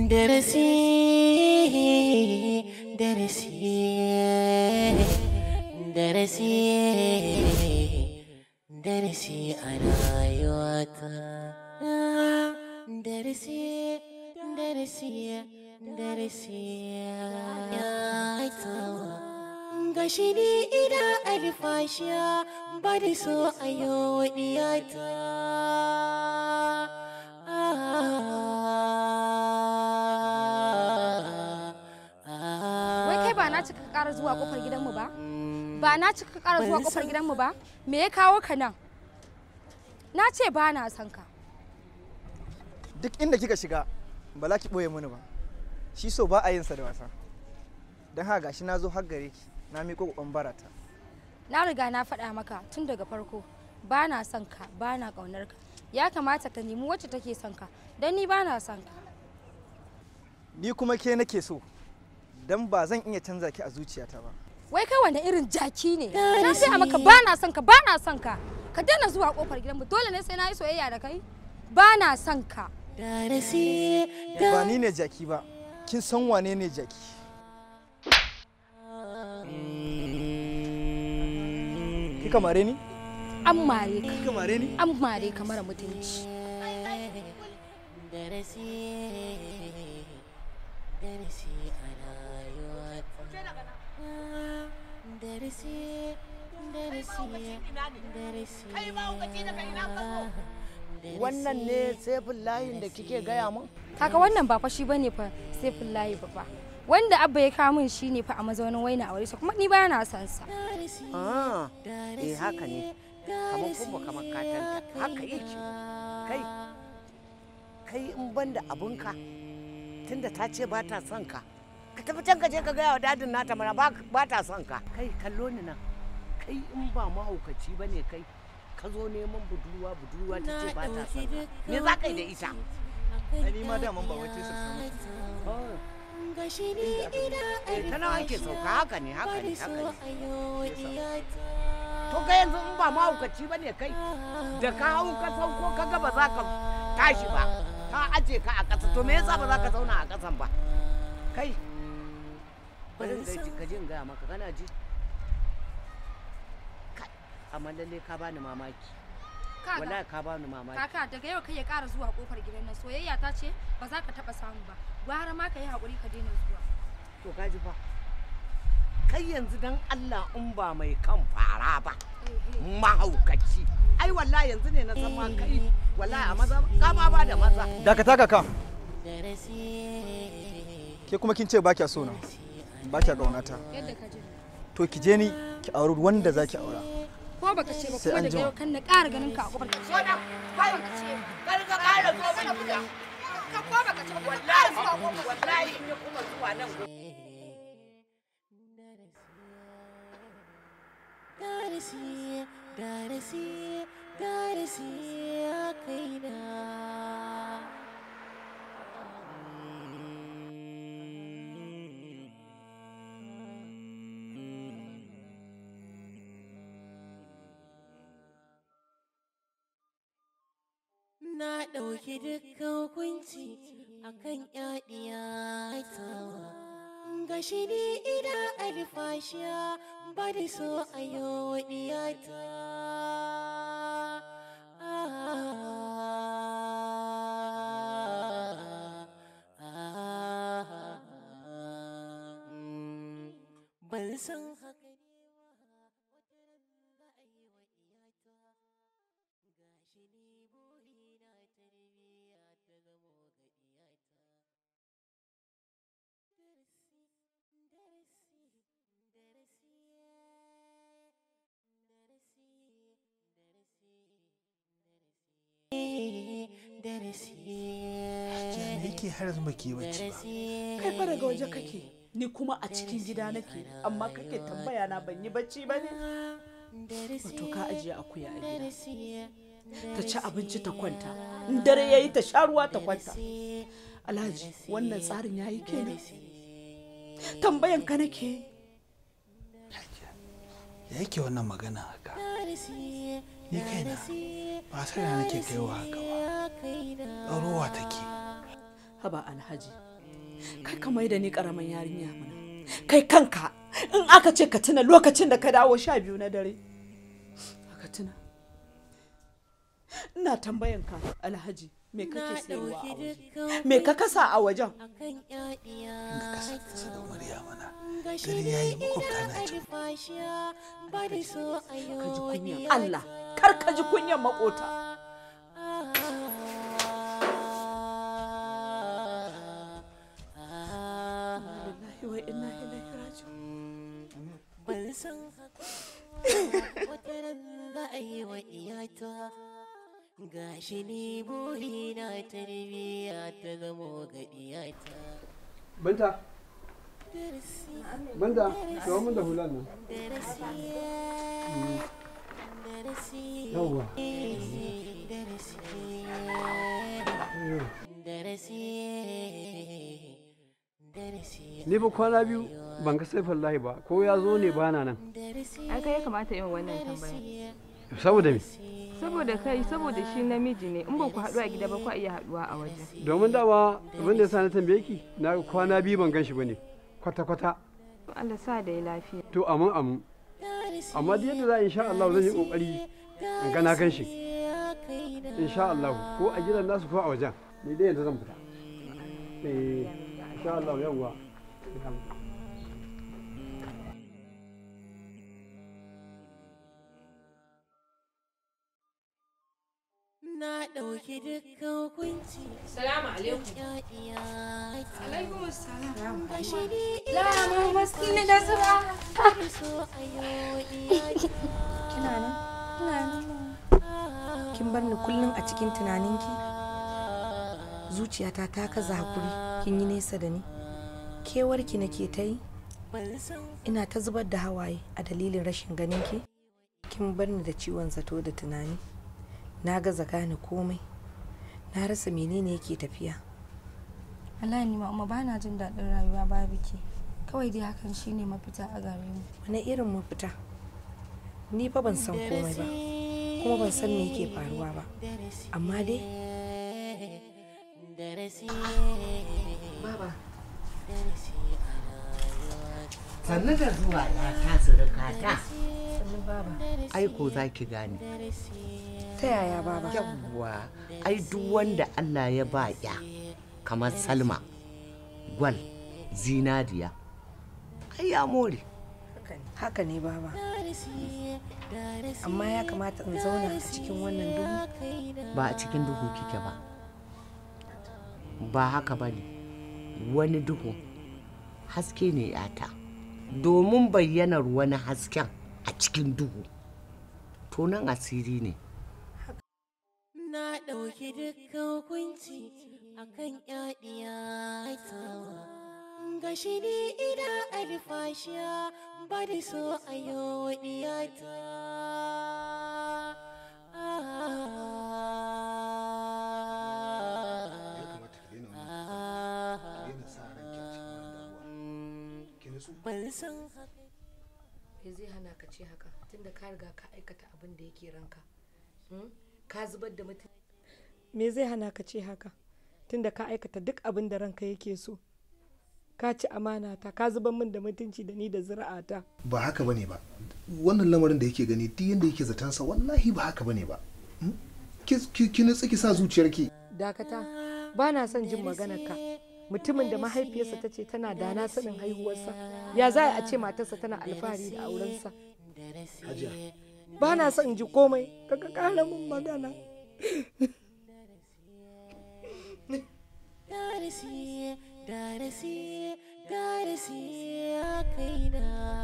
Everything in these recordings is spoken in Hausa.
darasi darasi darasi darasi a rayuwata darasi darasi darasi ya tawa gashi ni ina alfashiya ba da so a yau diyata Wai kai ba na cika ƙara zuwa ƙofar gidanmu ba? Ba na cika ƙara zuwa ƙofar gidanmu ba? Me ya kawo ka nan? Na ce ba na son ka. duk inda kika shiga ba za ki ɓoye mini ba shi so ba a yin sa da wasa don haka gashi na zo har gare ki na miƙo ƙoƙon barata Na riga na faɗa maka tun daga farko ba na son ka ba na ƙaunar ka. Ya kamata ka nemi wacce take son ka don ni ba na son ka. ni kuma ke nake so don ba zan iya canza ki a zuciyata ba Wai kai wanda irin jaki ne? Na gaya maka ba na son ka ba na son ka. Ka daina zuwa ƙofar gidanmu dole ne sai na yi soyayya da kai? Ba na son ka. darasi ba ni ne jaki ba kin san wane ne jaki kika mare ni An mare ka. kika mare ni An mare ka mara mutunci. darasi darasi a rayuwata darasi darasi darasi wannan ne sefin layin da kike gaya min Kaka wannan ba fa shi bane fa sai fillahi ba fa. Wanda abba ya kawo min shi ne fa a mazaunin waina aure sa kuma ni ba na son sa. ah eh haka ne kamar kuma kamar katanta haka yake kai kai in ban da abunka tunda ta ce ba ta son ka ka tafi can ka je ka gaya wa dadin nata mana ba ba ta son ka kai kallo ni nan kai in ba mahaukaci ba ne kai ka zo neman budurwa budurwa ta ce ba ta son ka me za ka yi da ita ai ni ma daman ba wai tesa samu Oh, gashi ni ina eh, ta nawa ake sauka haka ne haka ne so haka ne a yau diyata to ka yanzu in ba mahaukaci ba ne kai da ka hau ka sauko ka ga ba za ka tashi ba ka aje ka a ƙasa to me yasa ba za ka zauna a ƙasan ba kai bari in gaji ka ji in gaya maka kana ji kai amma lalle ka bani mamaki Kaga wallahi ka bani mamaki kaka daga yau kai ya ƙara zuwa kofar gidan nan soyayya ta ce ba za ka taɓa samu ba. Gwara ma ka yi haƙuri ka daina zuwa. to ka ji fa kai yanzu dan Allah in ba mai kan fara ba mahaukaci ai wallahi yanzu ne na san ma kai wallahi a maza ka ma ba da maza dakata kaka darasi ke kuma kin ce ba kya so na ba kya ƙaunata Yadda ka ji. to ki je ni ki auri wanda za ki aura Ko baka ce ba Sai kuma an daga jima. yau kan na ƙara ganin ka a kofar gidan. Soda, kai, kar ka ƙara zo min gida. Ka ko baka ce ba kuma Wallahi, wallahi in ya kuma zuwa nan darasi darasi darasi a kaina na ɗauki dukkan hukunci akan yaɗiya tawa gashi ni ina alfashiya ba da so a yau diyata ban san haka ne ba wata ran za a yi wa iyata gashi ni burina tarbiyya ta zamo ga iyata darasi darasi darasi darasi darasi me yake har yanzu baki bacci ba kai fa daga waje kake ni kuma a cikin gida nake amma kake tambaya na ban yi bacci ba ne wato ka ajiye akuya a gida ta ci abinci ta kwanta in dare yayi ta sha ruwa ta kwanta alhaji wannan tsarin yayi kenan tambayan ka nake ya yake wannan magana haka ni kaina ba sai da nake kaiwa haka ba ɗaurowa take haba alhaji kai ka mai da ni karamin yarinya mana kai kanka in aka ce ka tuna lokacin da ka dawo sha biyu na dare ka tuna ina tambayan ka alhaji me kake sayarwa a waje me ka kasa a wajen akan yaɗiya kasa kasa da murya mana gari ya yi makwabta na can alfashiya ba da so a yi ka ji wani kunyan Allah kar ka ji kunyan makota lillahi wa inna ilaihi raji'un ban san haka wata ran za a yi wa iyata gashi ni burina tarbiyya ta zamo ga iyata Binta, Binta, kawo min da hulan nan. Yawwa. Ni fa kwana biyu ban ga saifin lahi ba, ko ya zo ne bana nan. ai kai ya kamata yin wannan tambaya Saboda me? saboda kai saboda shi namiji ne in ba ku haɗu a gida ba ku iya haɗuwa a waje Domin dama abin da ya sa na tambaye ki, na ga kwana biyu ban gan shi ba ne, kwata-kwata. Allah sa da ya lafiya To amin amin. Amma da yadda za a insha Allah zan yi kokari in ga na gan shi. Insha Allah ko a gidan nasu ko a wajen. Ni dai yanzu zan fita. Eh, insha Allah yawwa. na ɗauki dukkan hukunci salamu alaikum yaɗiya alaikum assalam gashi ni Lama maskini da sura. ina so a yi wa iyata Kina nan? Ina nan. Kin bar ni kullum a cikin tunaninki? Zuciyata ta kaza hakuri, kin yi nesa da ni. Kewarki nake ta yi? Ina ta zubar da hawaye a dalilin rashin ganinki? Kin bar ni da ciwon zato da tunani. Na gaza gane komai. Na rasa menene yake tafiya. Wallahi ni ma ba na jin daɗin rayuwa babu ke. Kawai dai hakan shine mafita a gare mu. Wani irin mafita? Ni fa ban san komai ba, kuma ban san me yake faruwa ba. Amma dai Baba, sannu da zuwa ya ta surukata sannu baba. aiko za ki gane Ta yaya baba? yawwa ai duk wanda Allah ya ba ya kamar salma gwal zinariya ai ya more Haka ne baba. Amma ya kamata in zauna a cikin wannan duhu. ba a cikin duhu kike ba ba haka ba ne wani duhu haske ne yata domin bayyanar wani hasken a cikin duhu to nan asiri ne na ɗauki dukkan hukunci akan yaɗiya tawa gashi ni ina alfashiya ba da so a yi wa iyata ban san haka Me zai hana ka ce haka tunda ka riga ka aikata abin da yake ranka? Hmm? Ka zubar da mutum. me zai hana ka ce haka tunda ka aikata duk abin da ranka yake so ka ci amana ta ka zubar min da mutunci da ni da zuri'ata ba haka bane ba wannan lamarin da yake gani duk yanda yake zatansa wallahi ba haka bane ba Hmm? ki ki- ki nutsi ki sa zuciyarki dakata ba na son jin maganar ka mutumin da mahaifiyarsa ta ce tana da na sanin haihuwarsa ya za a ce matarsa tana alfahari da aurensa hajiya ba na son ji komai ka ka kara min magana darasi darasi darasi a kaina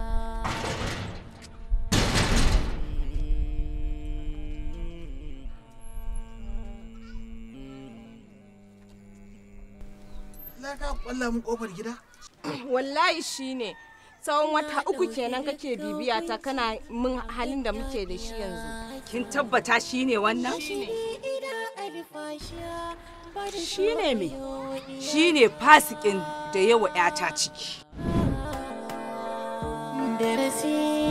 Na ka kwalla mun kofar gida? wallahi shine tsawon wata uku kenan kake bibiya ta kana min halin da muke da shi yanzu kin tabbata shine wannan ina alfashiya ba da shine me shine fasikin da yawa 'yata ciki darasi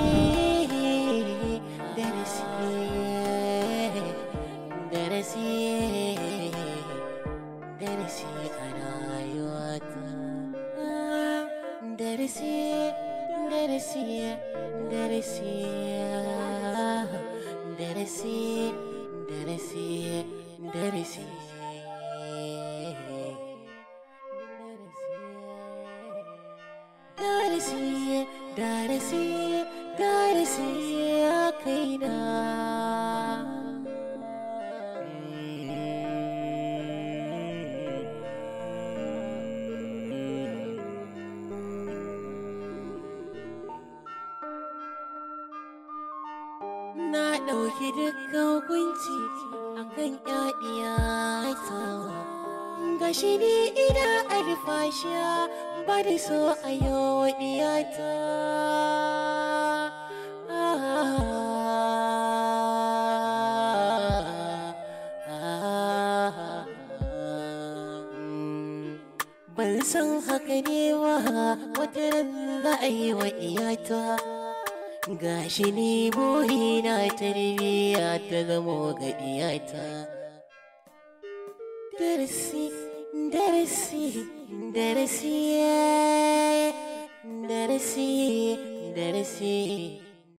darasi darasi darasi a rayuwata darasi darasi darasi darasi ya kaina na ɗauki dukkan hukunci akan ƴaƴiya ta gashi ni ina alfashiya ba da so a yau ɗiyata ban san haka ne ba wata ran za a yi wa iyata gashi ni burina tarbiyya ta zamo ga iyata darasi darasi darasi darasi darasi